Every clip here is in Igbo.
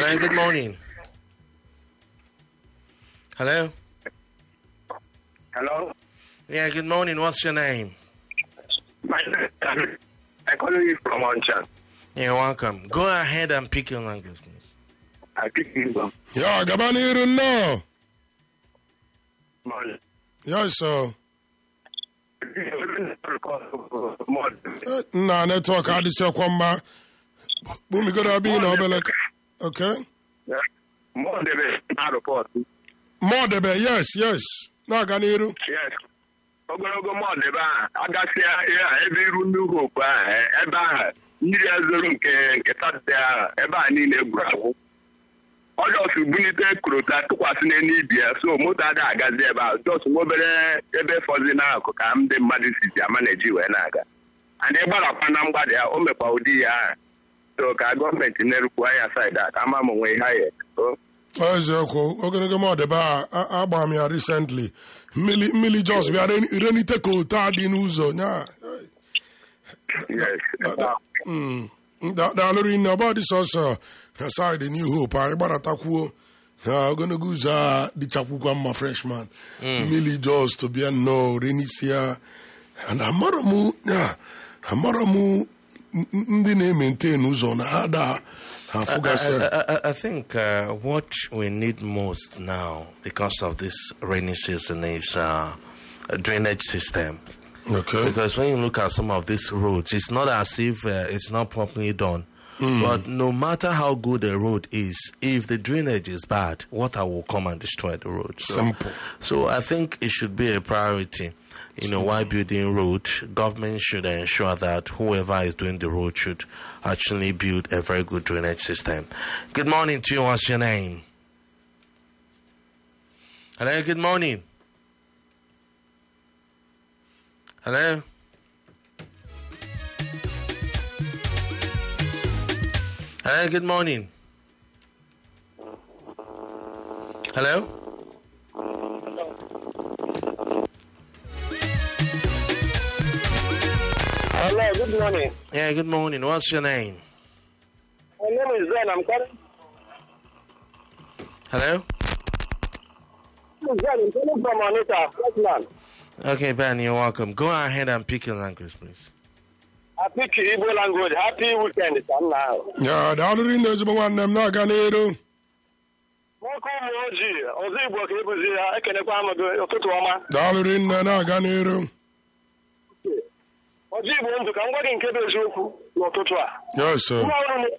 Hello, good morning. Hello? Hello? Yeah, good morning. What's your name? My name is I call you from Onchan. You're welcome. Go ahead and pick your language, please. I pick you from ya gaba n'iru nnọọ Mali. ya so Eh, nna netwọk adịsịkwa mma kpumigodo abịghị na obele ka- okay More than a report. mọdebe yes yes na-aga n'iru Yes. ogologo mọdụ ebe ahụ agasịa ihe a ebe iru ndị hopu ahụ e- ebe ahụ mmiri ezoro nke nke satọde ahụ ebe a niile gwuru agwụ ọjọs bunite korota tụkwasị n'elu ibi ya so moto ada agazi ebe ahụ jọs nwa obere ebe fọzi n'akụ ka ndị mmadụ sizi ama na-eji wee na-aga and ịgbarakwa na mgbada ya o mekwa ụdị ya ahụ so ka gọọmenti na-erukwu anya saịdị a ka ama m onwe ihe ha ya so eziokwu ogologo mọdebe a a- agbara m ya recently mmiri mmiri jos bịa ren- renite ka ote a dị n'ụzọ nya yes Da- da- mm, da- daalụrụ nne ọba dị sọsọ na saịdị new hope anyị gbaratakwu na ogologo ụzọ a dịchakwukwa mma freshman mmiri jos to bịa nnọọ renisia and amarọ m ya amarọ m n- n- ndị na-emente ụzọ na ha da ha afụgasị I, I, I- I think uh, what we need most now, because of this rainy season, is uh, a drainage system. okay Because when you look at some of these roads, it's not as if uh, it's not properly done. But no matter how good the road is, if the drainage is bad, water will come and destroy the road. So, Simple. so I think it should be a priority. You know, while building road, government should ensure that whoever is doing the road should actually build a very good drainage system. Good morning to you. What's your name? Hello. Good morning. Hello. Hello, good morning. Hello? Hello, good morning. Yeah, good morning. What's your name? My name is Zen. I'm calling. Hello? I'm Zen. I'm calling from Anita, Scotland. Okay, Ben, you're welcome. Go ahead and pick your language, please. I speak Igbo language. Happy weekend, son. Now. ya daalụrụ nne ezigbo nwanne m na-aga n'elu Nwoke ụmụ ojii, ọzọ Igbo ka ebuzi ya, ekenekwa m gị ụtụtụ ọma. daalụrụ nne na-aga n'elu Ọzọ Igbo ndụ ka m gwa gị nke bụ eziokwu n'ụtụtụ a. yes sir. Nwa ọrụ m-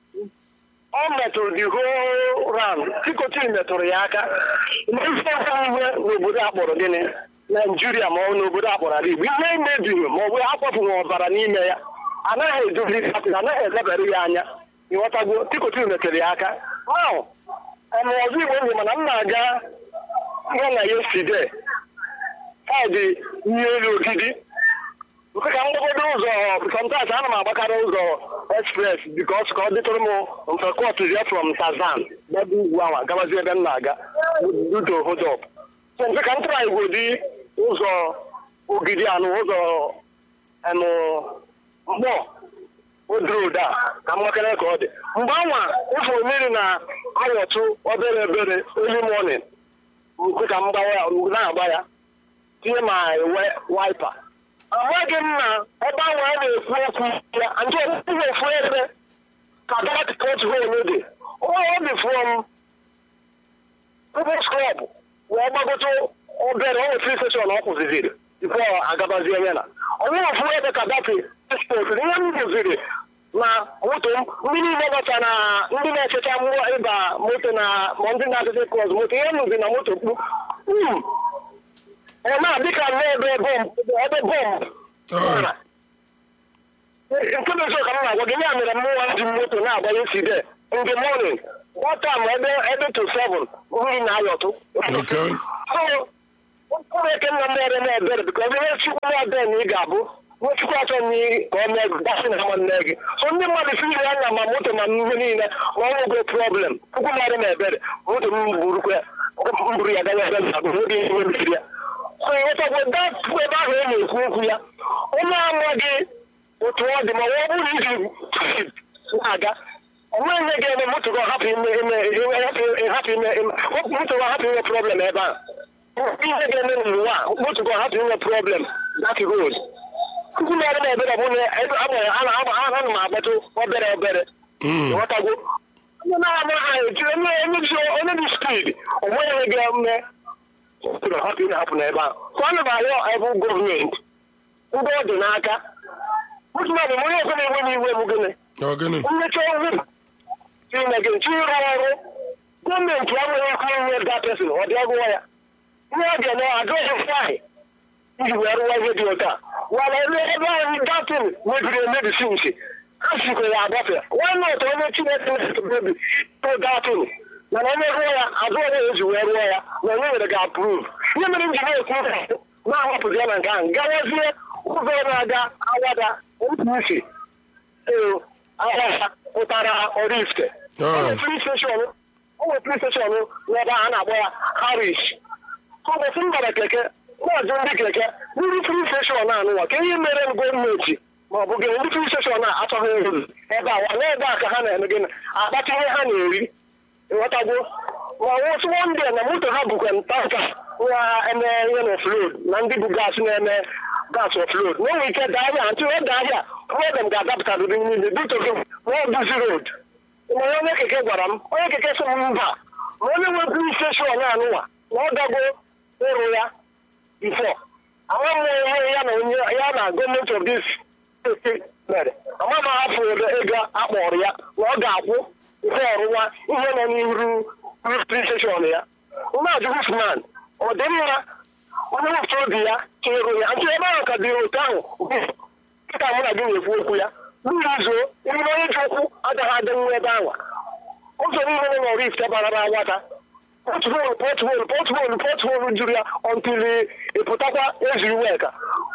ọ metụrụ the whole round. Tikotin metụrụ ya aka. Mmefu ihe n'obodo a kpọrọ gịnị? Naijiria ma ọ bụ n'obodo a kpọrọ ala Igbo. Ihe mebiri ma ọ bụ akpọpụghị ọbara n'ime ya. Anaghị edozi kapịn, anaghị elebara ya anya. Ịghọtago tikotin metụrụ ya aka. Now, em, ọzọ Igbo ndụ mana m na-aga ihe na yesterday. Saịdị ihe elu ogidi. nke ka m gbagodo ụzọ sometimes ana m agbakarị ụzọ express because ka ọ dịtụrụ m mfe kọt ya from Tazan gbado ugwu ahụ gabazie ebe m na-aga duto hold up so mfe ka m tụrụ igwe dị ụzọ ogidi anụ ụzọ enụ mkpọ odroad a ka m gbakere ka ọ dị mgbe anwa ịfụrụ mmiri na awọtụ obere ebere early morning nke ka m gbawa ya na-agba ya tinye ma wiper amaghị m na ebe ahụ a na-ekwu okwu ya nke ndị ofu ebe ka dat pot hole dị ọ dị from People's Club wee gbagote obere onwe free station ọ kwụziziri tupu agabazie ya na onye ofu ebe ka dat export ihe m gụziri na moto m ndị niile bata na ndị na-echecha mmụọ ịba moto na ma ndị na-achịcha kros moto ihe m nụzi na moto kpu "Hmm, ọ na-adịka nnọọ ebe bọmbụ ebe bọmbụ Ah. nke bụ eziokwu ka m na-agwa gị ya mere mmụọ ji moto na-agba yeside in the morning wata m ebe ebe to seven mmiri na-ayọtụ Okay. so ụmụ eke nna m ere na ebere bikọz ihe chukwu na ebe na ị ga-abụ ihe chukwu achọ na ị ka ọ mee gị gasị na ama nne gị so ndị mmadụ firi anya ma moto ma ihe niile ma ọ nwego problem chukwu mmadụ na ebere moto m burukwa m buru ya gawa ebe m na-abụ n'oge ihe mebiri ya so ịghọtakwa dapụ ebe ahụ e na-ekwu okwu ya onye amaghị otu ọ dị ma ọ bụrụ iji na-aga ọ onweghị ihe ga-eme moto gị hapụ ime ime hapụ ime moto gị hapụ inwe problem ebe a ihe ga-eme n'ụwa a moto gị hapụ inwe problem that road ndị na-ere na ebere bụ na agbanwe ana m agbatụ obere obere ghọtago onye na-ama ha eji onye dị spid onweghị ihe ga-eme moto gị hapụ hapụ n'ebe a ka ọ na arịọ ebe gọọmenti ndị ọ dị n'aka mụtụmadụ onye ọzọ na-enwe n'iwe m gịnị Ọ gịnị? mmecha ọrụ chineke nchi ịrụ ọrụ gọọmenti enweghị ike inwe that person ọ dị ọgụwa ya ihe ọ ga-eme adịghị fai iji wee rụwa ihe dị ụta wala ebe ebe anyị datin mebiri emebi sinsi a sikwa ya agbafe nwanne ụtọ onye chineke na-emebi tụ datin mana onye rụọ ya azụ onye eji wee rụọ ya na onye nwere ga-apruv ihe mere m ji na-ekwu na-ahapụzi ya na nke ahụ gawazie ụzọ na-aga awada npc ee ahịa pụtara Oraifite Ah. free station o nwere free station n'ebe a na-akpọ ya Harish ụbọchị m gara keke na-ajụ ndị keke ndị free station anụwa ka ihe mere gọọmenti ma ọ bụ gị ndị free station a achọghị ịrụ ebe a wa n'ebe a ka ha na-eme gịnị akpata ihe ha na-eri ịghọtagwo ma nwụsịwo ndị a na moto ha bụkwa tanka nwa eme ihe na ofload na ndị bụ gas na-eme gas ofload na enwe ike daa ahịa ntị ọ daa ahịa problem ga-adapụtarịrị niile bitogo ma ọ bụzi road mana onye keke gwara m onye keke sị m mba ma onye nwe buru steshọn anụwa na ọ dago ịrụ ya bifo ama m ihe ya na onye ya na gọọmenti of this steeti mere ama m ahapụ ebe ego akpọrọ ya na ọ ga-akwụ nke ọrụwa ihe nọ n'iru rufin steshọn ya na-ajụ hufman ọ dị mma onye wepụta obi ya ka ịrụ ya ntụ ebe ahụ ka dịrị otu ahụ kịta mụ na gị na-ekwu okwu ya mmiri zoo mmiri onye ji ụkwụ agaghị adị nwa ebe ahụ ụzọ niile nọ n'Oraifite bara na nwata pọtụfolu pọtụfolu pọtụfolu pọtụfolu juru ya ọntụli ịpụtakwa eziri weka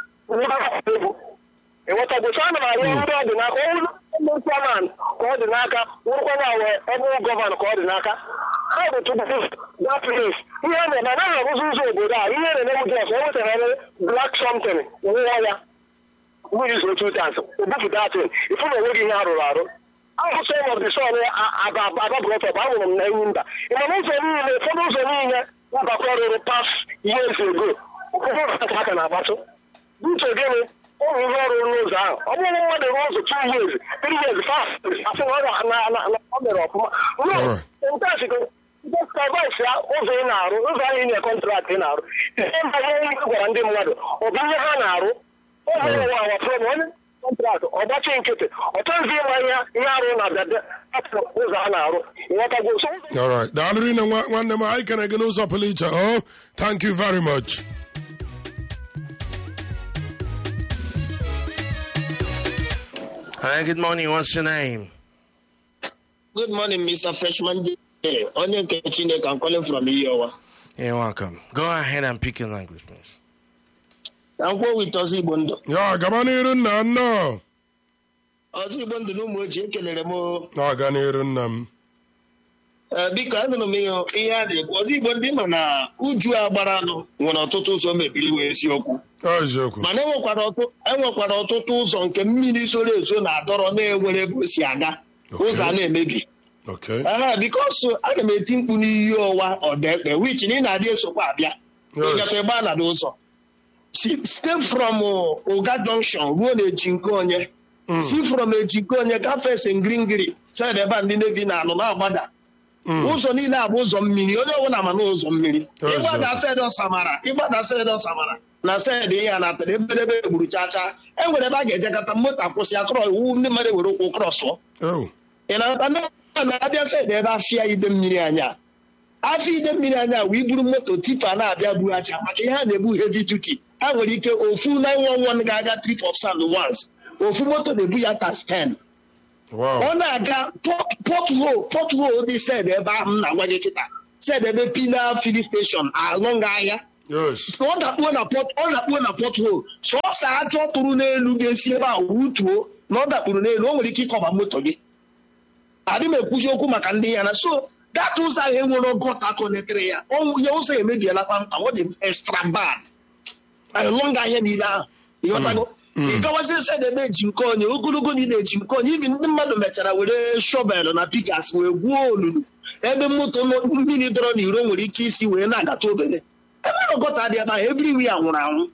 egwu ịghọtagbochi ana m arịọ ndị ọ dị n'aka ọnwụ ndị chairman ka ọ dị n'aka nwụrụkwa na awe ebe gọvanọ ka ọ dị n'aka ha bụ tupu that place ihe a na-eme anaghị arụzi ụzọ obodo a ihe na-eme dị ọsọ o wetara black something nwụọ ya mmiri zoro two times obupụta atụn ifu na onweghị ihe arụrụ arụ ahụsọ of the sun ababụrọtọp ahụrụ m na enyi mba ị ma na ụzọ niile ụfọdụ ụzọ niile mbakwa rụrụ pas years ago ụfọdụ aka na-agbatụ uche gịnị ụmụ ihe ọrụ n'ụzọ ahụ ọ bụrụ mmadụ rụọ ụzọ two years three years fast asị na ọ na- na- na- ọ mere ọfụma Alright. ntasiko skavais ya ụzọ ị na-arụ ụzọ ahụ inye kọntrakt ị na-arụ ihe mba ihe ihe gwara ndị mmadụ ọ bụ ihe ha na-arụ ọ bụ ụwa awa from onye kọntrakt ọgbachi nkịtị ọ chọghịzi ịma ihe ihe arụ na bịa atụ ụzọ a na-arụ ịghọtago so ụzọ All right. Daalụ rinne nwa- nwanne m anyị kere gị n'ụzọ pụrụ iche. Oh, thank you very much. Hi, good morning. What's your name? Good morning, Mr. Freshman. J. Onye nke Chineke, I'm calling from Iyowa. You're welcome. Go ahead and pick your language, please. Ka m kwuo with Ọzọ Igbo ndụ. Ya gaba n'iru nna nnọọ. Ọzọ Igbo ndụ na ụmụ ochie ekelere m o. Na-aga n'iru nna m. Ee, biko anụrụ m ihe ihe a na-ekwu ọzọ Igbo ndị ma na uju a gbara anụ nwere ọtụtụ ụzọ mebiri wee eziokwu Ọ eziokwu. mana enwekwara ọtụ- enwekwara ọtụtụ ụzọ nke mmiri soro ezo na-adọrọ na-enwere ebe o si aga ụzọ a na-emebi Okay. aha bikos ana m eti mkpu n'iyi ọwa ọdaekpe wich na ị na-adị esokwa abịa Yes. ịgafe ebe a na ụzọ Si- site from uh, ụga junction ruo na ejinko onye si from ejinko onye gafee sengringiri sed ebe a ndị nevi na-anụ na-agbada ụzọ niile a bụ ụzọ mmiri onye ọbụla ma na ụzọ mmiri Yes, ịgbada sed ọsamara ịgbada sed ọsamara na sed ihe a natara ebedebe egburu chacha e nwere ebe a ga-ejekọta moto akwụsị akọrọ iwu ndị mmadụ were ụkwụ krọsụọ Oh. ị na-ata na na-abịa sed ebe afịa ide mmiri anya afọ ide mmiri anya wee buru moto tipa na-abịa bughachi maka ihe a na-ebu heavy duty ha nwere ike ofu 911 ga-aga trip of sand once ofu moto na-ebu ya tas 10 Wow. ọ na-aga pothole pothole dị sed ebe ahụ m na-agwa gị kịta sed ebe pila fili station along ahịa Yes. ọ dakpuo na pot ọ dakpuo na pothole sọọsọ ajọ tụrụ n'elu ga-esi ebe a wutuo na ọ dakpuru n'elu o nwere ike ịkọba moto gị adị m ekwuzi okwu maka ndị ya na so data ụzọ ahụ enwere gọta konetere ya ọnwụ ya ụzọ emebiela kpamkpam ọ dị extra bad along ahịa niile ahụ ịghọtago ị gawazi sedebe eji nke onye ogologo niile eji nke onye ibi ndị mmadụ mechara were shọvel na pikas wee gwuo olulu ebe moto nọ- mmiri dọrọ n'iro nwere ike isi wee na-agata obere ebe na ọgọta dị ebe ahụ everywhere nwụrụ anwụ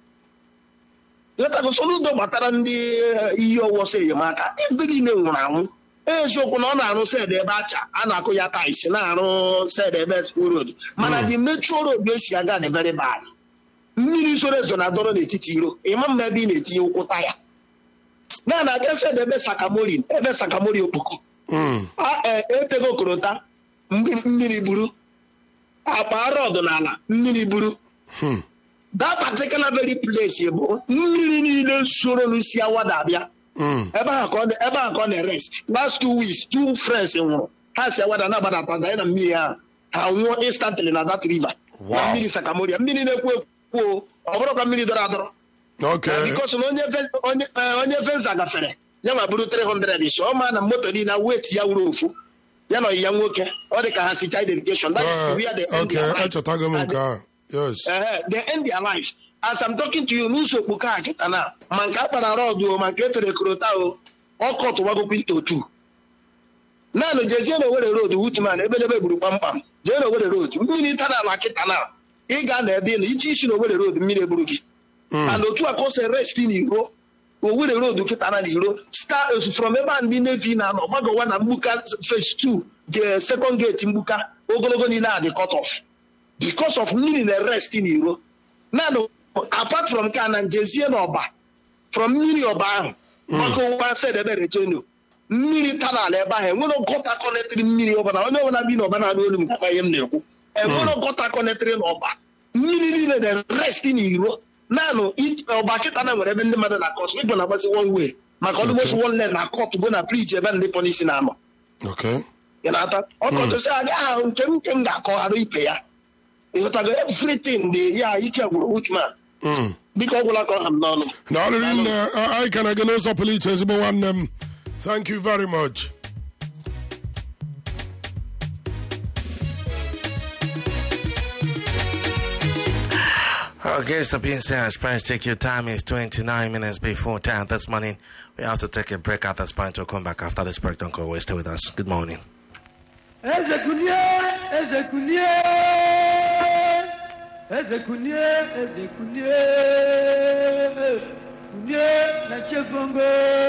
letago soludo gbatara ndị eh, iyi ọwọsọ enyemaka ebe niile nwụrụ anwụ eziokwu na ọ na-arụ sed ebe acha a na-akụ ya tais na-arụ sed ebe road mana dị metro road esi aga dị very bad mmiri zoro ezo na-adọrọ n'etiti iro ịma mma ebe ị na-etinye ụkwụ taya na na aga sed ebe sakamori ebe sakamori okpoko Mm. a e- etego korota mmiri mmiri buru akpa rọd n'ala mmiri buru Hmm. that particular very place bụ mmiri niile soro n'isi awada abịa Mm. ebe ahụ ka ọ dị- ebe ahụ ka ọ na-erest last two weeks two friends nwụrụ ha si awada na-agbadata danye na mmiri ahụ ha nwụọ instantly na that river Wow. na mmiri sakamoria mmiri na-ekwu ekwu o, ọ bụrụ ka mmiri dọrọ adọrọ Okay. bikos na onye fen- onye eh, onye fensa gafere ya ma bụrụ 300 isi ọ ma na moto niile wet ya wuru ofu ya na ya nwoke ọ dị ka ha si child education that is Uh, where they end okay, their lives. echetago m And nke ahụ. Yes. Ehe, they end their lives. As I'm talking to you, n'ụzọ okpoko a kịta na ma nke akpara rọdụ o ma nke etere korota o ọkọ tụwagokwu into otu naanị jezie na owere road wutman ebelebe gburu kpamkpam jee na owere road mmiri tara ala kịta na ị ga na ebe ị nọ iji isi na owere road mmiri egburu gị and otu a ka o si rest n'iro owere road kịta na n'iro star from ebe a ndị nevi na-anọ gbagowa na mgbuka phase 2 the second gate mgbuka ogologo niile a dị cut off because of mmiri na rest n'iro naanị apart from ka na njezie n'ọba from mmiri ọba ahụ gbakọwa sedebe recheno mmiri tara ala ebe ahụ enwere gọta kọnetrị mmiri ọbara onye ọbụla bi n'ọba na-anụ olu m gakwa ihe m na-ekwu enwere gọta kọnetrị n'ọba mmiri niile na rest n'iro naanị i- ọba kịta na nwere ebe ndị mmadụ na kọt ịbụ na-agbazi one way maka ọdụmosi one lane na kọt bụ na briji ebe ndị polisi na-anọ Okay. ị na-ata ọkọchịsị aga ahụ nke m nke m ga-akọghara ibe ya ịghọtago everything dị ya ike gwụrụ Uthman Mm. biko ọ gwụla ka ọ ha m n'ọnụ na ọrịrị nne anyị ka na-aga n'ụzọ pụrụ iche ezigbo nwanne m thank you very much Okay, so being said, Price, take your time. It's 29 minutes before 10 this morning. We have to take a break at this point to come back after this break. Don't go away. Stay with us. Good morning. Eze kunie, eze kunie, eze kunie, eze kunie, kunie na chefongo.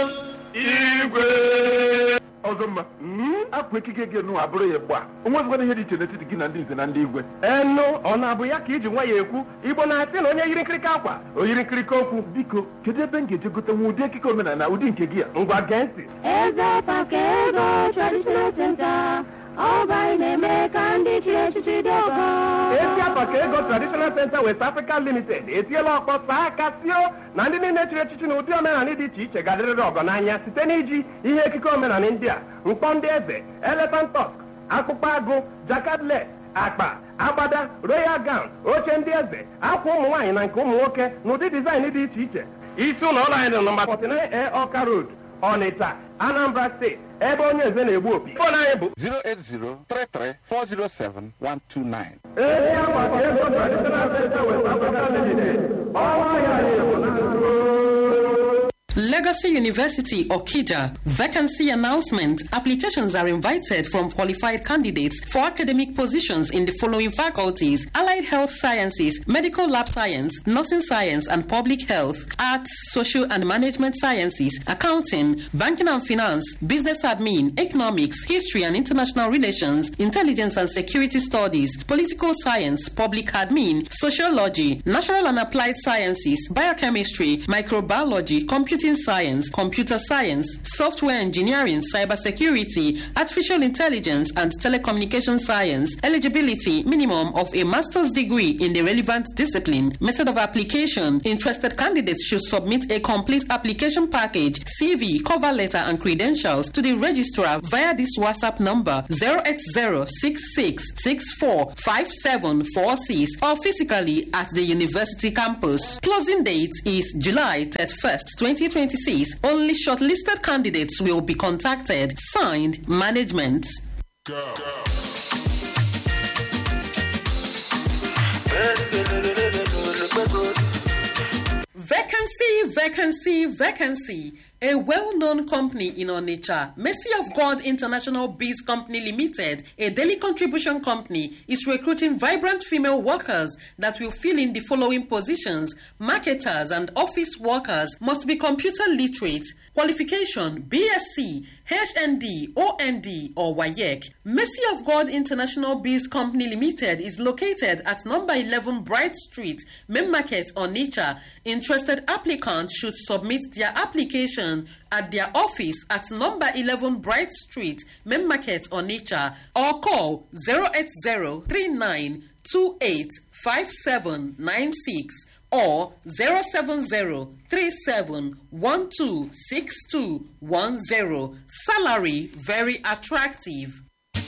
igwe ọzọ mma apụ ekike gị nụ abụrụ ya gba onwezikwana ihe dị iche n'etiti gị na ndị nze na ndị igwe enu ọ na-abụ ya ka iji nwa ya ekwu igbo na-asị na onye yiri nkirika akwa o yiri nkirika okwu biko kedu ebe m ga-eje gote nwa ụdị ekike omenala ụdị nke gị a ngwa gee ntị Eze Pakego Traditional Center, ọba na-eme ka ndị chiri echichi dị ọgọ. esi apa ka ego traditional center west africa limited etiela ọkpọ saa aka tio na ndị niile chịrị echichi na ụdị omenala dị iche iche ga-adịrịrị ọgọ n'anya site n'iji ihe ekike omenala ndị a mkpọ ndị eze elephant tusk akpụkpọ agụ jakadlet akpa agbada royal gown oche ndị eze akwa ụmụ nwaanyị na nke ụmụ nwoke na ụdị dizaịn dị iche iche isi ụlọ ọrụ anyị dị nọmba 49 a ọka road ọnịcha anambra steeti ebe onye eze na-egbu opi fon anyị bụ 08033407129. ezi akwa ka ego traditional center west africa limited ọnwa ya na-ebu Legacy University Okija vacancy announcement. Applications are invited from qualified candidates for academic positions in the following faculties: Allied Health Sciences, Medical Lab Science, Nursing Science and Public Health, Arts, Social and Management Sciences, Accounting, Banking and Finance, Business Admin, Economics, History and International Relations, Intelligence and Security Studies, Political Science, Public Admin, Sociology, Natural and Applied Sciences, Biochemistry, Microbiology, Computing Science, Computer Science, Software Engineering, Cybersecurity, Artificial Intelligence, and Telecommunication Science. Eligibility minimum of a master's degree in the relevant discipline. Method of application. Interested candidates should submit a complete application package, CV, cover letter, and credentials to the registrar via this WhatsApp number 08066645746 or physically at the university campus. Closing date is July 31st, 2026. Only shortlisted candidates will be contacted. Signed, Management. Vacancy, vacancy, vacancy. A well-known company in Onitsha, Mercy of God International Bees Company Limited, a daily contribution company, is recruiting vibrant female workers that will fill in the following positions. Marketers and office workers must be computer literate. Qualification BSc, HND, OND, or WAYEC. Mercy of God International Bees Company Limited is located at number 11 Bright Street, Main Market, Onitsha. Interested applicants should submit their application at their office at number 11 Bright Street, Main Market, Onitsha, or call 08039 285796 or 07037126210. Salary very attractive.